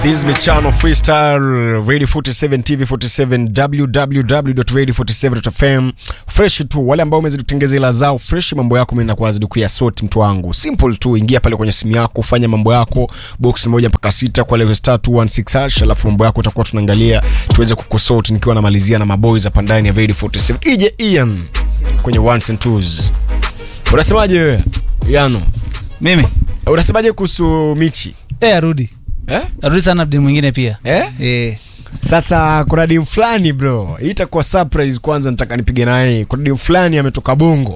This is Michano Freestyle Radio 47 TV 47 www.radio47.fm fresh tu. Wale ambao umezidi kutengeza ila zao fresh, mambo yako mimi nakuwa zidi kuyasort mtu wangu. Simple tu, ingia pale kwenye simu yako, fanya mambo yako box moja mpaka sita kwa level star 216 hash, alafu mambo yako utakuwa tunaangalia tuweze kukusort, nikiwa namalizia na maboys hapa ndani ya Radio 47. Ije Ian kwenye ones and twos. Unasemaje wewe? Yano. Mimi Unasemaje kuhusu Michi? eh, arudi Eh? arudi sana mdi mwingine pia Eh? eh. Sasa kuna dim fulani bro, hii itakuwa surprise. Kwanza nataka nipige naye. Kuna dim fulani ametoka Bongo,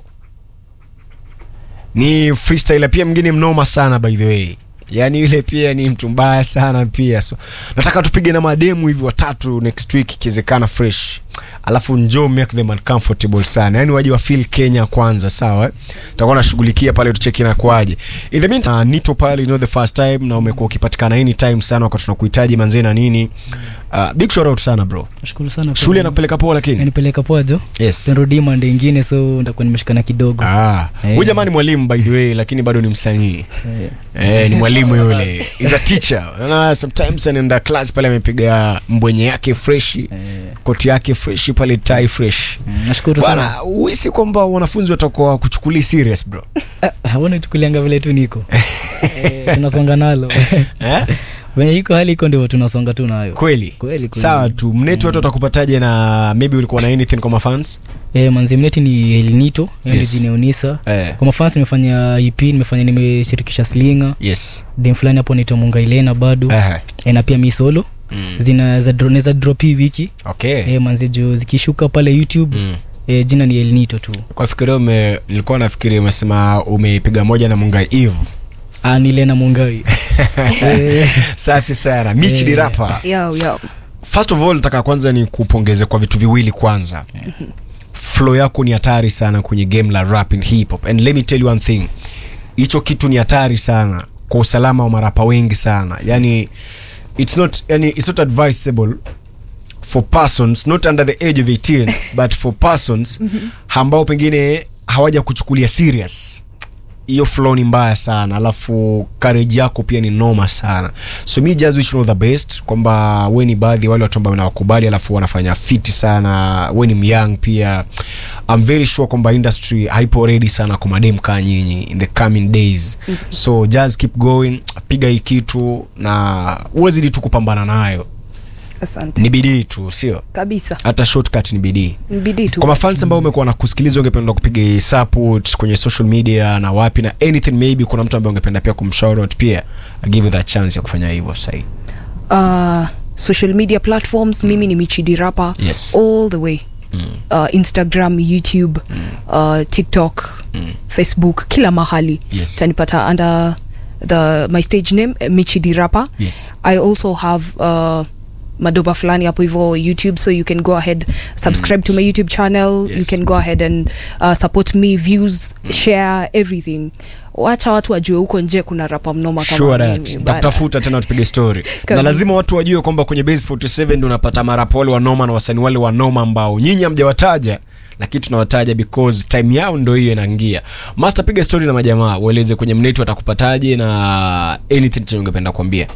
ni freestyle pia, mwingine mnoma sana by the way, yaani yule pia ni mtu mbaya sana pia, so nataka tupige na mademu hivi watatu next week ikiwezekana fresh, alafu njoo make them uncomfortable sana, yaani waje wa feel Kenya kwanza, sawa eh? Tutakuwa nashughulikia pale, tucheki na kwaje. In the meantime, uh, nito pale, you know the first time, na umekuwa ukipatikana anytime sana wakati tunakuhitaji manzee na nini. Uh, big shout out sana bro. Nashukuru sana kwa- Shule anakupeleka poa lakini. yanipeleka poa jo Yes. nirudi mande ingine so nitakuwa nimeshikana kidogo Ah, Eh. huyu jamaa ni mwalimu by the way lakini bado ni msanii. Eh, Eh, ni mwalimu yule. Is a teacher. Na sometimes anaenda class pale amepiga mbwenye yake fresh, eh, koti yake fresh pale tie fresh. mm, nashukuru Bwana, sana uhisi kwamba wanafunzi watakuwa kuchukulia serious bro. Ah, hawana chukulianga vile tu niko eh, tunasonga nalo Eh? venye iko hali iko ndivyo tunasonga tu nayo Kweli. Kweli, kweli. Sawa tu. Mnetu watu watakupataje na maybe ulikuwa na anything kwa mafans? eh, manzi mneti ni elinito Yes. yes. jini unisa Eh. kwa mafans nimefanya ep nimefanya nimeshirikisha slinga Yes. dem fulani hapo naitwa mungailena bado Eh. eh, na pia mi solo Mm. zina za dro, za drop hii wiki Okay. eh, manzi juu zikishuka pale youtube Mm. eh, jina ni elinito tu Kwa fikiria ume nilikuwa nafikiri umesema umepiga moja na Mungai Eve. Ah, ni lena mungai Eh, Safi sana. Michi Eh. ni rapper. Yo, yo. First of all nataka kwanza ni kupongeze kwa vitu viwili kwanza. Flow yako ni hatari sana kwenye game la rap and hip hop. And let me tell you one thing. Hicho kitu ni hatari sana kwa usalama wa marapa wengi sana. Yani it's not yani it's not advisable for persons not under the age of 18 but for persons ambao pengine hawaja kuchukulia serious hiyo flow ni mbaya sana alafu courage yako pia ni noma sana so mi just wish you all the best kwamba we ni baadhi ya wale watu ambao nawakubali alafu wanafanya fiti sana we ni myang pia I'm very sure kwamba industry haipo ready sana kwa madem kaa nyinyi in the coming days so just keep going piga hii kitu na uwezidi tu kupambana nayo Asante. ni bidii tu sio Kabisa. hata shortcut ni bidii Mbidi tu. kwa mafans ambao umekuwa na kusikiliza ungependa kupiga support kwenye social media na wapi na anything maybe kuna mtu ambaye ungependa pia kumshout out pia I give you that chance ya kufanya hivyo sahii Uh, social media platforms mimi ni Michidi Rapa Yes. all the way. Uh, Instagram, YouTube, uh, TikTok, Facebook, kila mahali. Yes. Tanipata under the my stage name uh, Michidi Rapa. yes I also have uh, madoba fulani hapo hivyo youtube so you can go ahead subscribe to my youtube channel Yes. you can go ahead and uh, support me views share everything wacha watu wajue huko nje kuna rapa mnoma kama sure mimi, that bana. takutafuta tena tupige story na Kabisa. lazima watu wajue kwamba kwenye base 47 ndio unapata marapa wale wanoma na wasanii wale wanoma ambao nyinyi hamjawataja lakini tunawataja because time yao ndo hiyo inaingia master piga story na majamaa ueleze kwenye mnetu atakupataje na anything chenye ungependa kuambia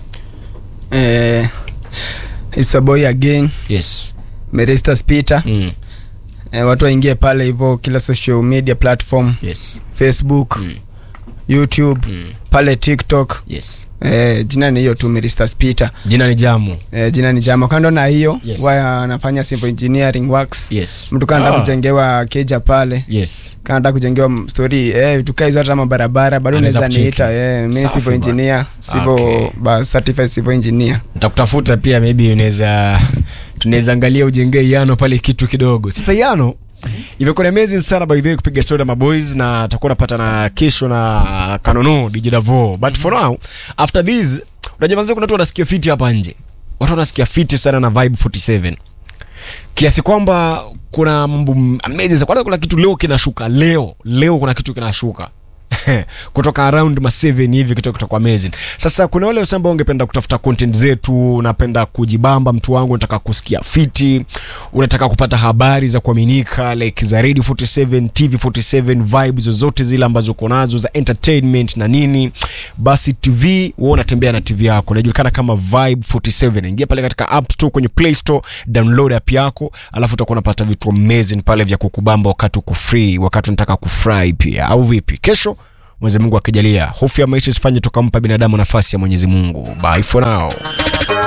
eh, it's a boy again yes meresta spita mm. eh, watu waingie pale hivyo kila social media platform yes facebook Mm. youtube Mm. pale tiktok yes eh, jina ni hiyo tu meresta spita jina ni jamu eh, jina ni jama kando na hiyo Yes. waya anafanya civil engineering works yes mtu kanataka Ah. kujengewa keja pale yes kanataka kujengewa m- story eh, vitu kaa hizo hata mabarabara bado Anaweza unaweza kucheki. niita eh, mi Safi civil bana. engineer civil Okay. ba, certified civil engineer nitakutafuta pia maybe unaweza tunaweza angalia ujengee yano pale kitu kidogo sasa yano imekuwa ni amazing sana by the way kupiga story na maboys na tutakuwa napata na kesho na kanono DJ Davo but for now after this unajua manze kuna watu wanasikia fiti hapa nje watu wanasikia fiti sana na vibe 47 kiasi kwamba kuna mambo m- amazing sana. kwanza kuna kitu leo kinashuka leo leo kuna kitu kinashuka kutoka around ma 7 hivi kitu kutoka amazing sasa kuna wale wasa ambao ungependa kutafuta content zetu unapenda kujibamba mtu wangu unataka kusikia fiti unataka kupata habari za kuaminika like za radio 47 tv 47 vibe zozote zile ambazo uko nazo za entertainment na nini basi tv wewe unatembea na tv yako inajulikana kama vibe 47 ingia pale katika app store kwenye play store download app yako alafu utakuwa unapata vitu amazing pale vya kukubamba wakati uko free wakati unataka kufurahi pia au vipi kesho Mwenyezi Mungu akijalia hofu ya maisha isifanye tukampa binadamu nafasi ya Mwenyezi Mungu bye for now